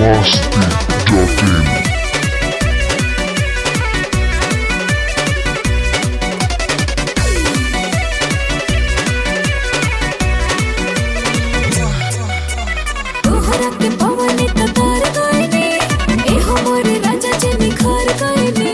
Masti.in तोहरा के पवन कतार गायने ए हमर राजा जी निखार गायने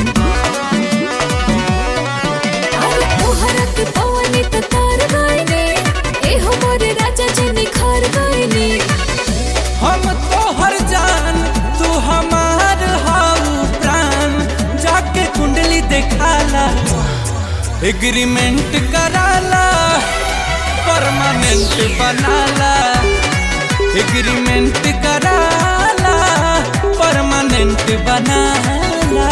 अरे तोहरा के पवन कतार गायने ए हमर राजा जी निखार गायने हम तोहर जान तू हमार हाउ प्राण जाके कुंडली देखाला एग्रीमेंट कराला परमानेंट बनाला एग्रीमेंट कराला परमानेंट बनाला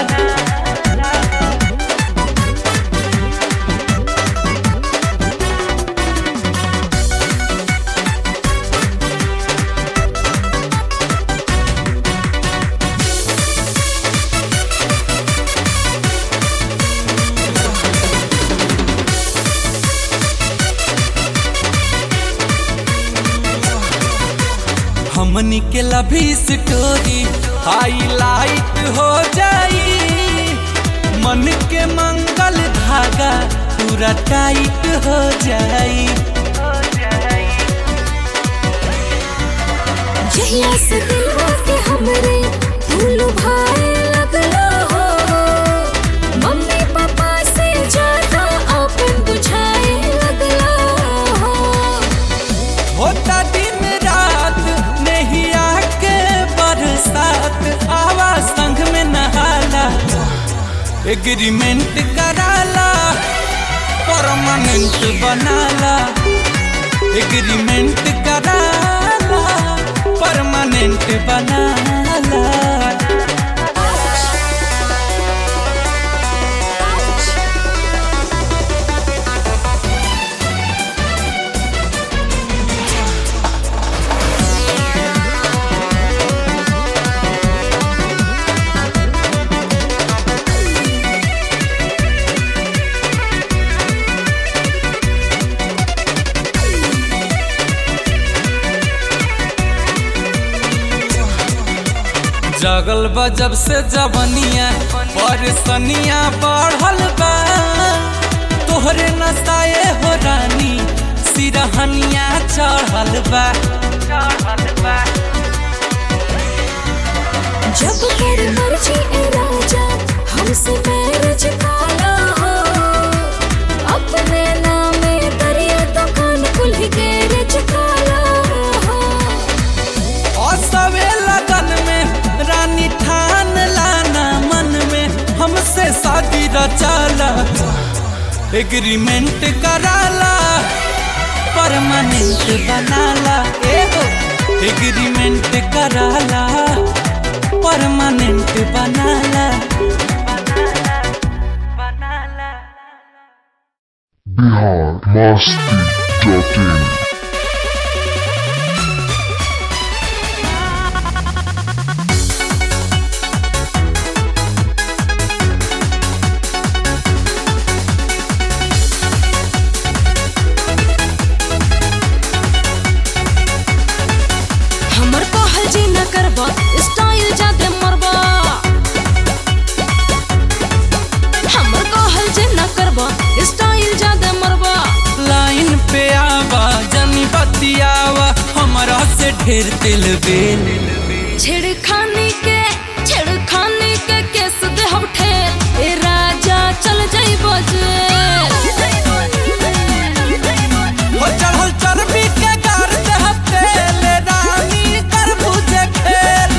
हमनी के लभी स्टोरी हाईलाइट हो जाई मन के मंगल धागा पूरा टाइट हो जाई जहिया से दिलवा के हमरे फूल भाए लगलो हो मम्मी पापा से ज्यादा अपन बुझाए लगलो हो होता दिन रात नहीं आके बरसात आवा संग में नहाला एग्रीमेंट कराला परमानेंट बनाला एग्रीमेंट कराला परमानेंट बनाला जगल बा जब से जवनिया परसनिया बढ़ल बा तोहरे नसाए हो रानी सिरहनिया चढ़ल बा जब कर मर्जी ए राजा हमसे मैरिज काला हो अपने नामे दरिया दुकान कुल गैरेज काला हो असवे लगन में रानी ठान लाना मन में हमसे शादी रचाला एग्रीमेंट कराला परमानेंट बनाला एगो एग्रीमेंट कराला परमानेंट बनाला Bihar Masti.in हमर कहल जी न करबा स्टाइल जादे मरबा हमर कहल जी न करबा स्टाइल जादे मरबा लाइन पे आवा जनी बतियावा हमरा से ढेर दिल बेल छेड़खानी के छेड़खानी के केस दे हम ठेर ए राजा चल जाई बजे हो चढ़ल चर्बी के गार देह तेल रानी कर बुझे खेल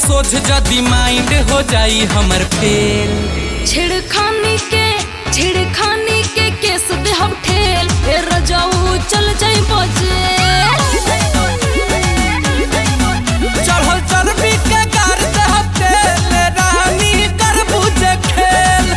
सोझ जदी माइंड हो जाई हमर फेल छिड़खानी के छिड़खानी के केस दे हम ठेल ए रजाऊ चल जाई बजे चढ़ल चरबी के गार देह तेल रानी कर बुझे खेल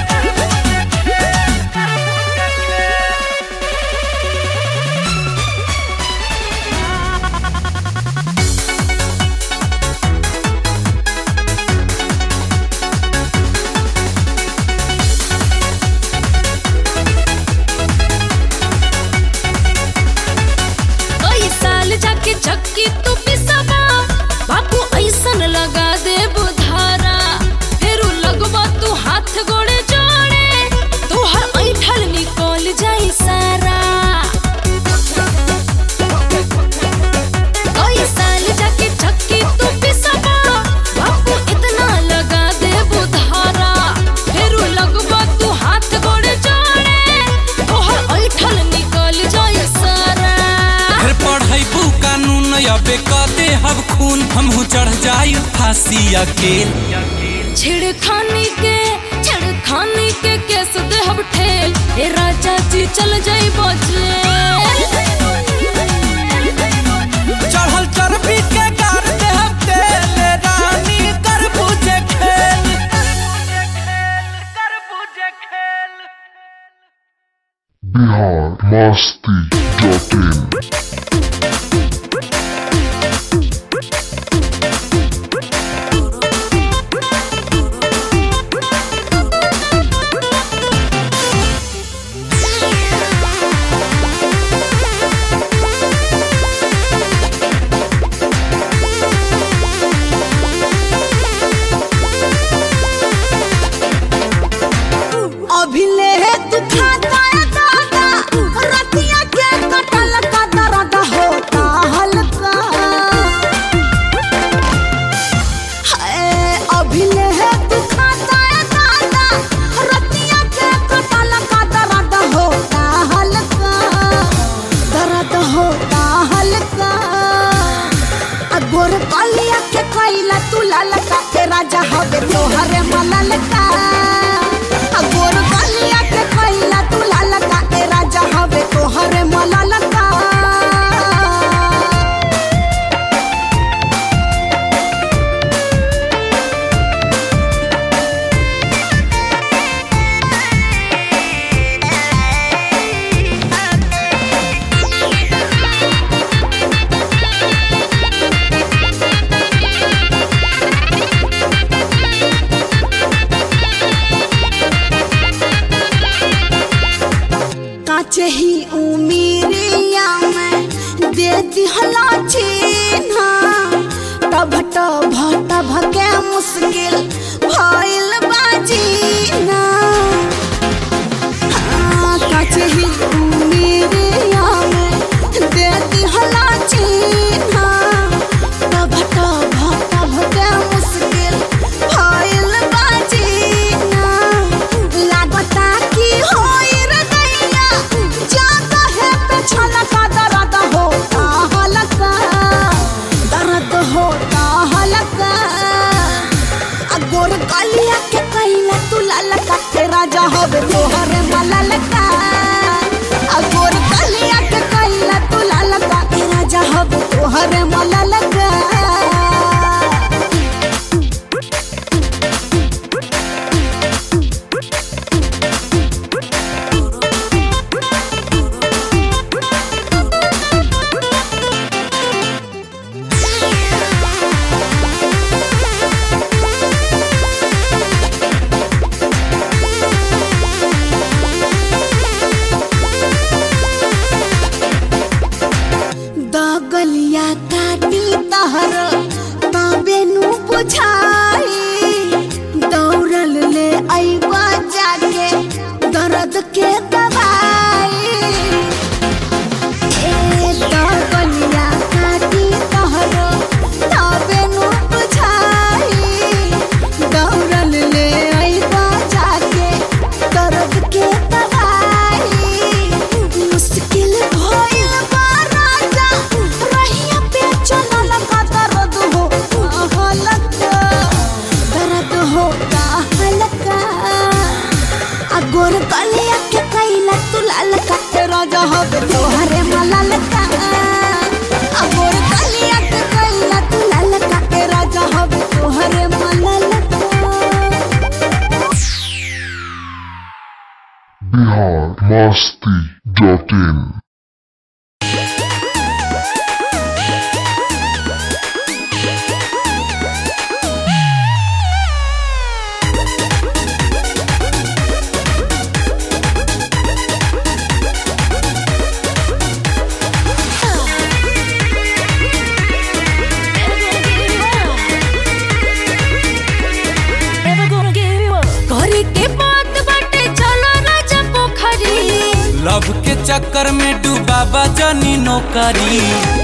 ओई साल जाके चक्की तू पिसवा बापू ऐसन लगा दे बुधारा फेरू लगवा तू हाथ गोड़े जोड़े तू हर ऐठल निकल जाई सारा ओई साल जाके चक्की तू पिसवा बापू इतना लगा दे बुधारा फेरू लगवा तू हाथ गोड़े जोड़े तू हर ऐठल निकल जाई सारा फिर पढ़ैबू कानून अबे कदे हब खून हमहू चढ़ जाई फांसी अकेल छिड़खानी के छिड़खानी के केस दे हम ठेल ए राजा जी चल जाई बजे चढ़ल चरबी के गार देह तेल रानी कर बुझे खेल कर बुझे खेल बिहार मस्ती डॉट इन अभिले तू खाता है दादा रतिया के कटल का दर्द होता हल्का हाय अभिले तू खाता है दादा रतिया के कटल का दर्द होता हल्का दर्द होता हल्का अगोर कलिया के कैला तू ललका के राजा हवे तोहरे मललका अगोर कलिया के कैला तू ललका के राजा हवे तोहरे मललका काचे ही उमीरिया में दे दिहला चिन्हा तब तब तब के मुश्किल भइल बाजीना हाँ, काचे ही उमीरिया में दे दिहला चिन्हा तब तब तब के मुश्किल भइल बाजीना लागता कि होई रे दैया जाता है पे छलका दर्द होता हलका दर्द होता हलका अगोर कलिया के कैला तू ललका के राजा होवे तोहरे मललका अगोर कलिया के कैला तू ललका के राजा होवे तोहरे मललका होता हल्का अगोर गलिया के कैला तू ललका के राजा हब तोहरे मललका अगोर गलिया के कैला तू ललका के राजा हब तोहरे मललका Bihar Masti dot in. करे के बात बाटे चलो राजा पोखरी लव के चक्कर में डूबा बजनी नौकरी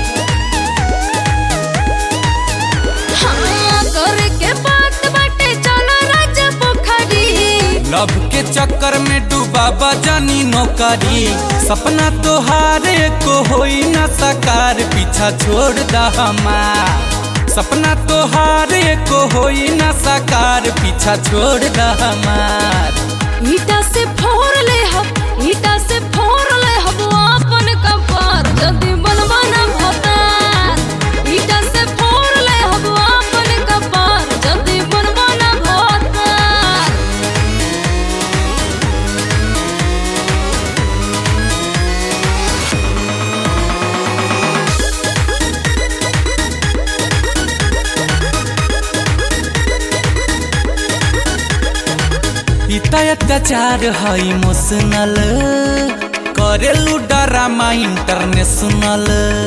हाँ करे के बात बाटे चलो राजा पोखरी लव के चक्कर में डूबा बजनी नौकरी सपना तोहारे को होई न साकार पीछा छोड़ दा हमार सपना तोहारे को होई न साकार पीछा छोड़ दा हमार ईटा से फोड़ ले हम ईटा से फोड़ ले हम अपन कपार जल्दी बनवा ना भतार ईटा से फोड़ ले हम अपन कपार जल्दी बनवा ना भतार इतना अत्याचार है इमोशनल करेलू ड्रामा इंटरनेशनल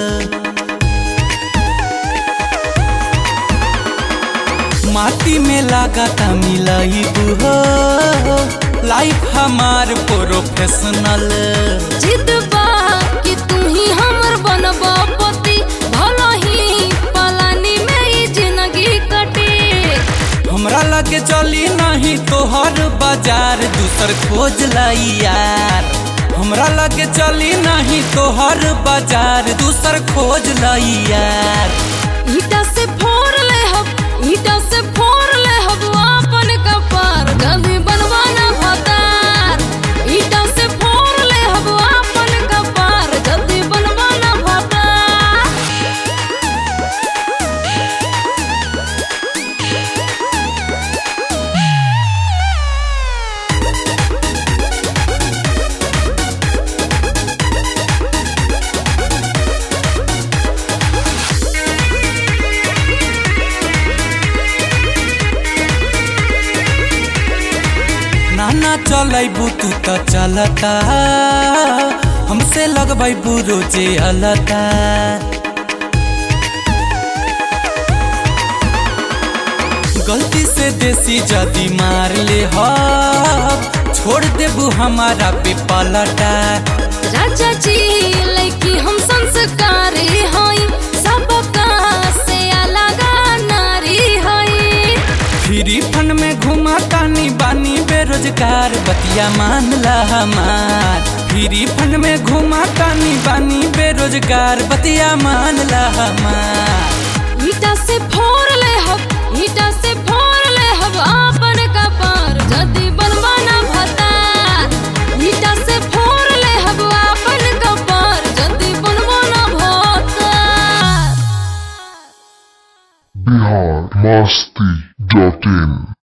माटी में लागता मिलाई हो लाइफ हमार प्रोफेशनल जिद बा कि तू ही हमर बनबा पति भला ही पलानी में ई जिंदगी कटे हमरा लगे चली नहीं तोहर बाजार दूसर खोज लाई यार हमरा लगे चली नहीं तोहर बाजार दूसर खोज लाई यार ईटा से फोड़ ले हम ईटा से फोड़ ले हम अपन कपार जल्दी बनवाना भतार ईटा से फोड़ ले हम अपन कपार जल्दी बनवाना भतार नाना चलैबू तू तो चलता हमसे लगबैबू रोजे अलता गलती से देसी जदी मार ले हो छोड़ देबू हमारा पे पलटा राजा जी लड़की हम संस्कारी हई सबका से अलग नारी हई फ्री फंड में घुमा तानी बानी बेरोजगार बतिया मान ला हमार फ्री फंड में घुमा तानी बानी बेरोजगार बतिया मान ला हमार ईटा से फोड़ ले हम ईटा से फोड़ ले हम अपन कपार जल्दी बनवाना भतार ईटा से फोड़ ले हम अपन कपार जल्दी बनवाना भतार Bihar Masti dot in.